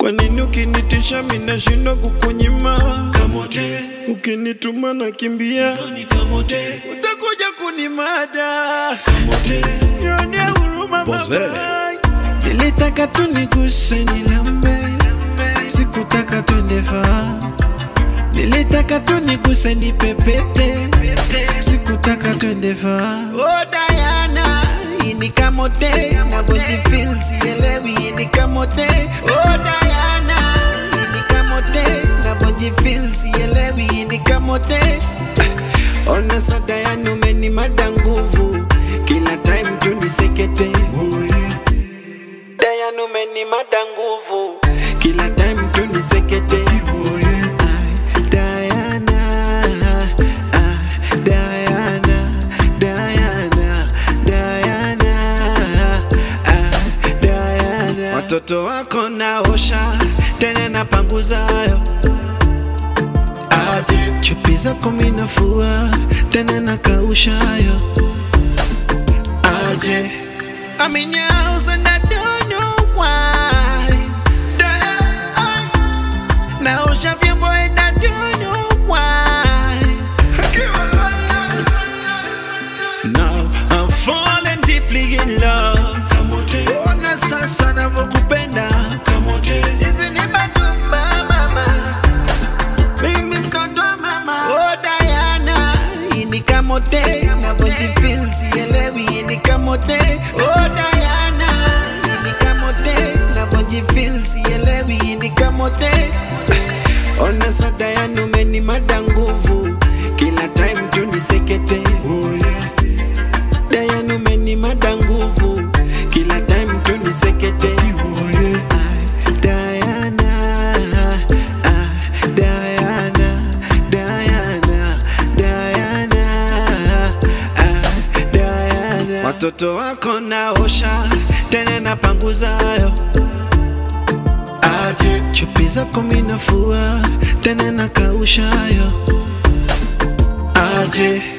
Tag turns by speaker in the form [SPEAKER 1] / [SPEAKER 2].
[SPEAKER 1] Kwa nini ukinitisha minashindwa kukunyima?
[SPEAKER 2] kamote
[SPEAKER 1] Ukinituma nakimbia,
[SPEAKER 2] ni kamote
[SPEAKER 1] utakuja kunimada.
[SPEAKER 2] kamote
[SPEAKER 1] Nionea huruma
[SPEAKER 2] Pose.
[SPEAKER 1] mama. Nilitaka tu niguse nilambe, sikutaka twende faa. Nilitaka tu niguse nipepete, sikutaka twende faa. Oh Diana, hii ni kamote, navyojifeel sielewi, hii ni kamote. Oh Diana, hii ni kamote, navyojifeel sielewi, hii ni kamote. Ona sada yani umenimada nguvu kila time tu nisekete Dayan umenimada nguvu kila time tu nisekete Ay, Diana, ah, Diana, Diana, Diana, ah, Diana. Watoto wako naosha tena napanguzayo
[SPEAKER 2] aje
[SPEAKER 1] chupi zako minafua tena nakaushayo aje I'm in your house and I don't know why naosha vyombo and I don't know why Now I'm falling deeply in love
[SPEAKER 2] kamote
[SPEAKER 1] ona sasa navyokupenda
[SPEAKER 2] kamote
[SPEAKER 1] hizi ni matumba mama mimi mtoto wa mama oh Diana hii ni kamote navyojifeel sielewi hii ni kamote oh Diana hii ni kamote navyojifeel sielewi hii ni kamote ona sa Diana umenimada nguvu kila time tu nisekete
[SPEAKER 2] oh yeah
[SPEAKER 1] Diana umenimada nguvu kila time tu nisekete
[SPEAKER 2] oh yeah
[SPEAKER 1] Ay, Diana, ah, Diana, Diana, Diana, ah, Diana. Watoto wako naosha tena napanguzayo,
[SPEAKER 2] aje
[SPEAKER 1] chupi zako minafua tena nakaushayo, aje